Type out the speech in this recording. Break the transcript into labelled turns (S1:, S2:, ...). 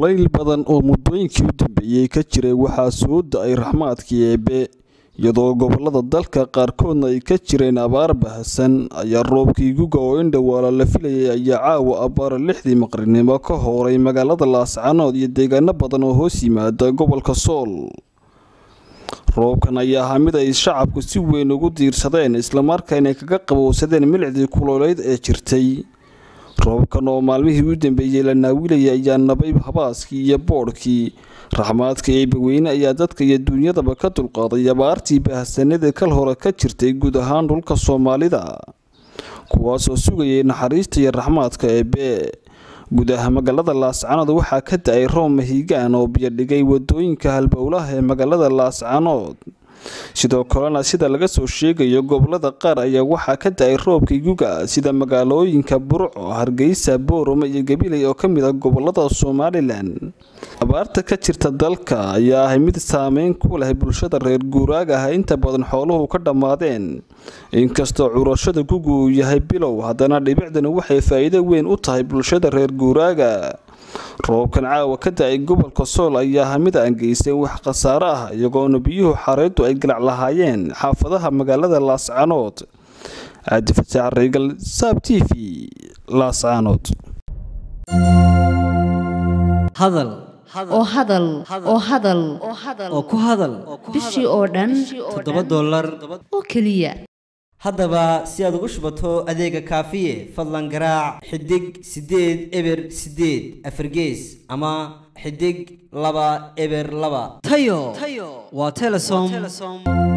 S1: kulayl badan oo muddooyinkii u dambeeyey ka jiray waxaa soo da-ay raxmaadkii eebe iyadoo gobolada dalka qaarkoodna ay ka jireen abaar bahasan ayaa roobkii guga oo indhowaala la filayay ayaa caawa abbaara lixdii maqrinimo ka hooray magaalada laascanood iyo deegaano badan oo hoos yimaada gobolka sool roobkan ayaa ahaa mid ay shacabku si weyn ugu diirsadeen islamarkaana kaga qabowsadeen milicdii kulooleyd ee jirtay roobkan oo maalmihii u dambeeyey la naawilayay ayaa nabay habaaskii iyo boodhkii raxmaadka eebaweyne ayaa dadka iyo duunyadaba ka dulqaaday abaartii bahasanadii kal hore ka jirtay guud ahaan dhulka soomaalida kuwaasoo sugayay naxariista iyo raxmaadka eebe gudaha magaalada laascanood waxaa ka da-ay roob mahiigaan oo biyodhigay wadooyinka halbowlaha ee magaalada laascanood sidoo kalena sida laga soo sheegayo gobolada qaar ayaa waxaa ka da-ay roobkii guga sida magaalooyinka burco hargeysa boorama iyo gabiley oo kamid ah gobolada somalilan abaarta ka jirta dalka ayaa ahay mid saameyn ku leh bulshada reer guuraaga ah inta badan xooluhu ka dhammaadeen inkastoo curashada gugu uu yahay bilow haddana dhibicdani waxay faa-iido weyn u tahay bulshada reer guuraaga roobkan caawa ka da-ay gobolka sool ayaa aha mid aan geysan wax khasaare ah iyagoona biyuhu xareedu ay galac lahaayeen xaafadaha magaalada laascanood cabdifataax reegal saab t v laascanood
S2: hadal
S3: oo hadal oo hadal
S2: oo ku hadal
S3: bishii oo dhan
S2: toddoba dollar
S3: oo keliya
S2: haddaba si aad ugu shubato adeega kaafiye fadlan garaac xidig siddeed eber siddeed afargees ama xidig laba eber laba tayo waa telesom